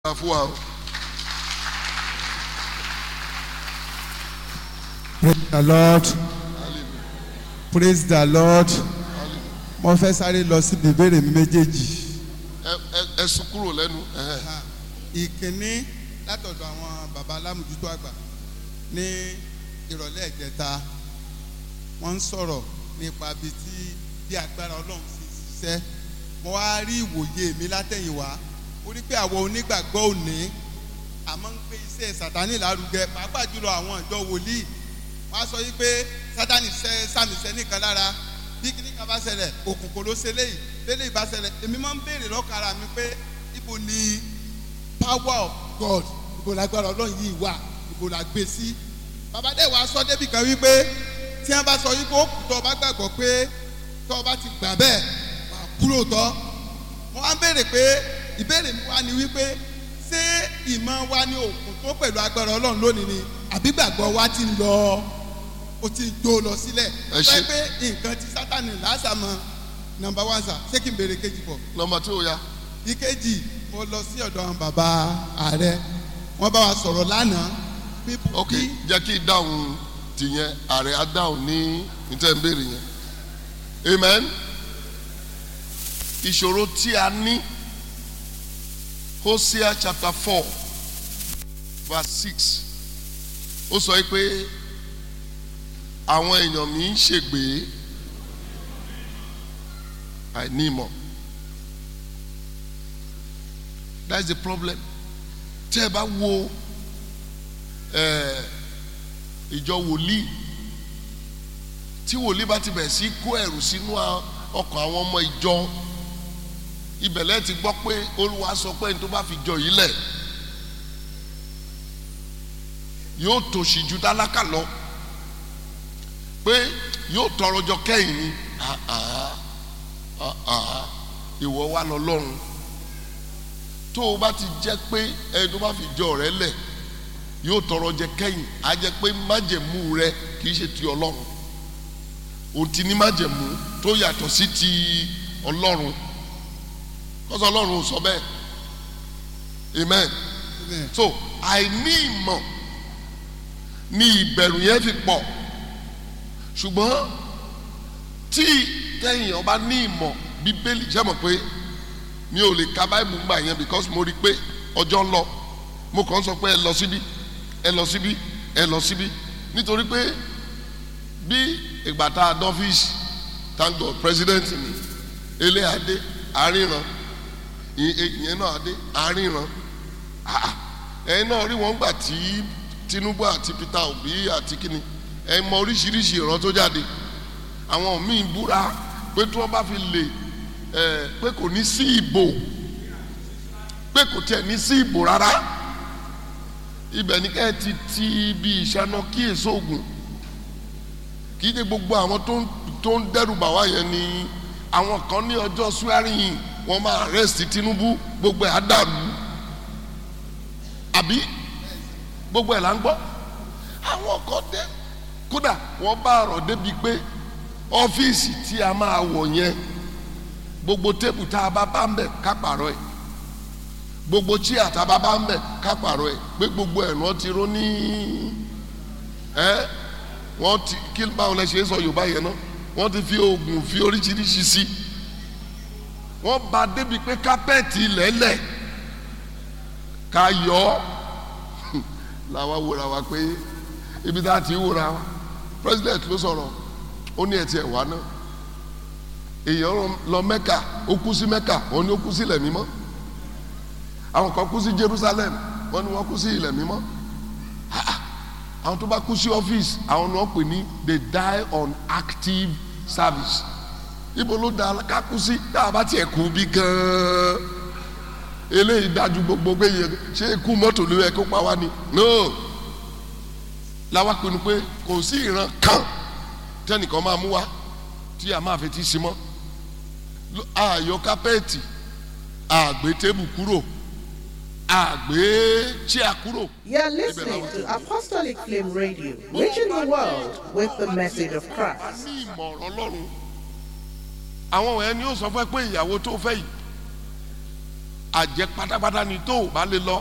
gbà fún wa o. praise the lord praise the lord mo fẹ́ sáré lọ síbi ìbéèrè mi méjèèjì. ẹ ẹ ẹ sún kúrò lẹ́nu. ẹhẹ́. ìkíní látọ̀dọ̀ àwọn baba alámùjútó àgbà ní ìrọ̀lẹ́ ìjẹta wọ́n ń sọ̀rọ̀ nípa bí tí bí agbára ọlọ́run ti ṣiṣẹ́ mo wá rí ìwòye mi látẹ̀yìnwá ó rí pé àwọn onígbàgbọ́ òní àmọ́ ń gbé iṣẹ́ sàtánì lárugẹ pàápàá jùlọ àwọn ìjọ wòlíì wọ́n á sọ yí pé sátánì ṣẹ́ sàmìṣẹ́ nìkan lára bí kíní kan bá ṣẹlẹ̀ òkùnkùn ló ṣe léyìí léyìí bá ṣẹlẹ̀ èmi máa ń béèrè lọ́kàn ara mi pé ibo ni power of God ibo lágbára ọlọ́run yìí wà ibo la gbé sí. bàbá dẹ̀ wá sọ débi kan wípé tí wọ́n bá sọ yípo ó kù tó o bá gbàgbọ́ pé tó o bá ti gbà bẹ́ẹ̀ wà á kúrò tọ́. mo wá ń béèrè pé ìbéèrè mi wá ni wípé ṣé ìmọ̀ wa ni òkun tó pẹ̀lú agbára ọlọ́run lónìí ni àbí gbàgbọ́ wa ti ń lọ ó ti ń jó lọ sílẹ̀. Ẹ ṣé. sọ pé nǹkan tí sátani lásàmọ́ nọmba one sà ṣé kí n béèrè kejì pọ̀ nọmba tí o ya. ìkejì mo lọ sí ọ̀dọ̀ àwọn bàbá ààrẹ wọ́n bá wa sọ̀rọ̀ lánàá people ok bí jẹ́ kí dáhùn tìyẹn ààrẹ á dáhùn ní níta ń béèrè yẹn. amen. ìṣòro tí a ní hosea chapter four verse six ó sọ yìí pé àwọn èèyàn mi ń ṣègbè àìní ìmọ̀ that's the problem tẹ́ ẹ bá wo ẹ, ìjọ wòlíì tí wòlíì bá ti bẹ̀ sí kó ẹ̀rù sínú a- ọkàn àwọn ọmọ ìjọ ibẹ̀lẹ̀ ti gbọ́ pé olúwa sọ pé ní tó bá fi jọ yìí lẹ̀ yóò tòṣì ju tálákà lọ pé yóò tọrọ jọ kẹ́yìn ni Ah, ah, ah, ah. ìwọ wa lọ lọ́run tó o bá ti jẹ́ pé ẹni tó bá fi jọ rẹ lẹ̀ yóò tọrọ jẹ kẹ́yìn á jẹ́ pé májẹ̀mú rẹ kì í ṣe ti ọlọ́run o ti ní májẹ̀mú tó yàtọ̀ sí ti ọlọ́run kọ́sọ́ ọlọ́run ò sọ bẹ́ẹ̀ amen so àìní ìmọ̀ ni ìbẹ̀rù yẹn fi pọ̀ ṣùgbọ́n tí tẹ̀yìn ọba ní ìmọ̀ bíbélì ṣe mọ̀ pé mi ò lè ka báìbù gbà yẹn because mo rí i pé ọjọ́ ń lọ mo kàn ń sọ pé ẹ lọ síbí ẹ lọ síbí ẹ lọ síbí nítorí pé bí ìgbà tá a dọ́fíìsì thank God president ni ilé adé àríran ì- ì- ìyẹn náà adé àríran Ah, ẹ̀yin náà rí wọn gbà tí Tinubu àti Peter Obi àti kíni ẹ mọ oríṣiríṣi ìran tó jáde àwọn míì búra pé tí wọ́n bá fi lè ẹ pé kò ní sí ìbò pé kò tiẹ̀ ní sí ìbò rárá ibẹ̀ ní ká ẹ ti ti ibi ìṣáná kí èso ògùn kì í ṣe gbogbo àwọn tó ń tó ń dẹ́rù bà wá yẹn ni àwọn kan ní ọjọ́ swearing wọ́n máa arrest Tinubu gbogbo ẹ̀ á dàrú àbí gbogbo ẹ̀ là ń gbọ́ àwọn kan dé kódà wọ́n bá ọ̀rọ̀ débi pé ọ́fíìsì tí a máa wọ̀ yẹn gbogbo tébù tá a bá bá ń bẹ̀ ká pààrọ̀ ẹ̀ gbogbo chíà tá a bá bá ń bẹ̀ ká pààrọ̀ ẹ̀ pé gbogbo ẹ̀ wọ́n ti ró ní ẹ́ wọ́n ti kí báwo lẹ ṣe ń sọ Yorùbá yẹn náà wọ́n ti fi oògùn fi oríṣiríṣi sí wọ́n bá débi pé kápẹ́ẹ̀tì lẹ́lẹ̀ ká yọ ọ́ làwa wòra wa pé ibi tá a ti wòra wa president ló sọ̀rọ̀ ó ní ẹtì ẹwà náà èèyàn lọ mẹ́kà ó kú sí mẹ́kà wọ́n ní ó kú sí ilẹ̀ mímọ́ àwọn kan kú sí Jerusalem wọ́n ní wọ́n kú sí ilẹ̀ mímọ́ Ah, ah. àwọn tó bá kú sí ọ́fíìsì àwọn ni wọ́n pè ní they die on active service ibo ló da ká kú sí tá a bá tiẹ̀ kú bí gan-an eléyìí dájú gbogbo pé yẹ ṣé ikú mọ́tò ló yẹ kó pa wá ni no làwa pinnu pé kò sí ìran kan tẹnìkan máa mú wa tí a máa fi ti sí mọ́ Ló- àyọ kápẹ́ẹ̀tì àgbé tébù kúrò àgbé chíà kúrò. You're listening to Apostolic Flame Radio, reaching the world with the message of a Christ. ní ìmọ̀ràn ọlọ́run àwọn wọ̀nyẹn ni ó sọ fún ẹ pé ìyàwó tó fẹ́ yìí àjẹ pátápátá ni tó o bá lè lọ